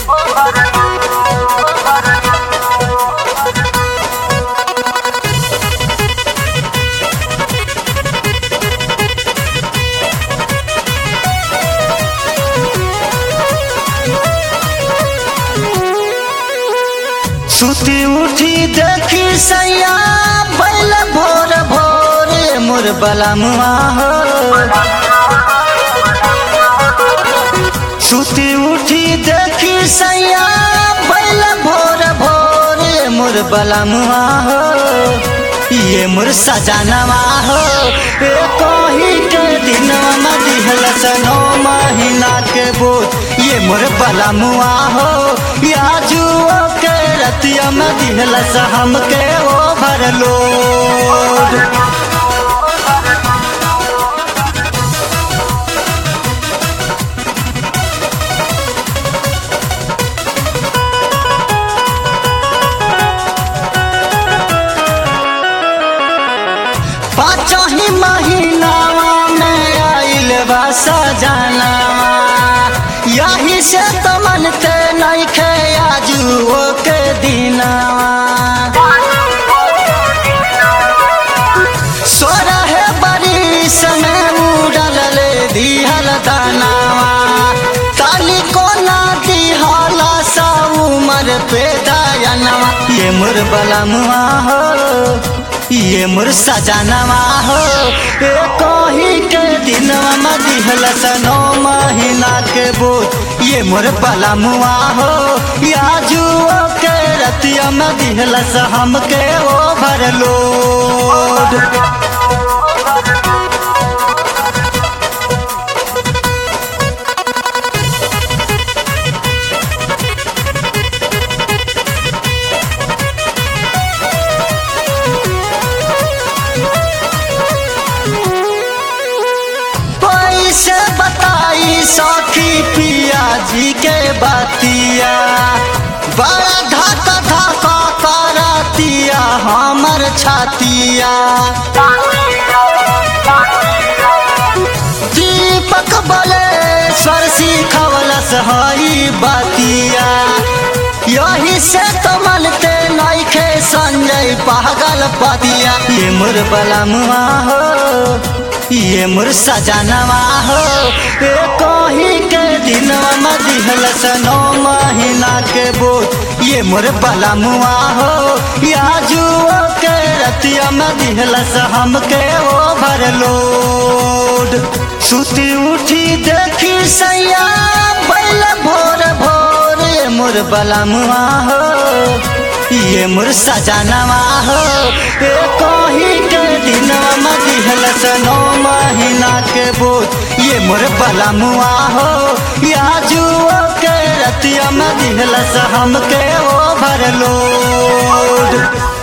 सुती उठी देखी सैया बैल भोर भोर मोर बलमुआ हो सुती उठी देखी सैया बैल भोर भोर मोर बलमुआ हो ये मोर सजनवा हो ए कही के दिनवा में दिहल सनो महीना के बोझ ये मोर बलमुआ हो या जुओ के रतिया में दिहल हम के ओ भरलो पाँचो ही महीनावा में आइल बा सजनावा यही से तो मनते नहीं खे आजुओ के दिनावा सोरहे बरिस में उड़ल ले दिहल दानावा ताली को ना दिहल सा उमर पे दयनवा ये मोर बलमुआ हो ये मोर सजनवा हो ए कही के दिनवा में दिहल सनो महीना के बोझ ये मोर बलमुआ हो या जुओ के रतिया में दिहल हम के ओ भरलोड पैसे बताई सखी पिया जी के बतिया बड़ा धक्का धक्का करतिया हमर छातिया दीपक बोले स्वर सिखवलस हई बतिया यही से तो मनते नइखे संजय पागल पतिया ये मोर बलमुआ हो ये मोर सजनवा हो ए कही के दिनवा में दिहल सनो महीना के बोझ ये मोर बलमुआ हो या जुओ के रतिया में दिहल हम के ओ भरलोड सुती उठी देखी सैया बैल भोर भोर ये मोर बलमुआ हो ये मोर सजनवा हो ए कही के दिनवा में दिहल सनो महीना के बोझ ये मोर बलमुआ हो या जुओ के रतिया में दिहल हम के ओ भरलोड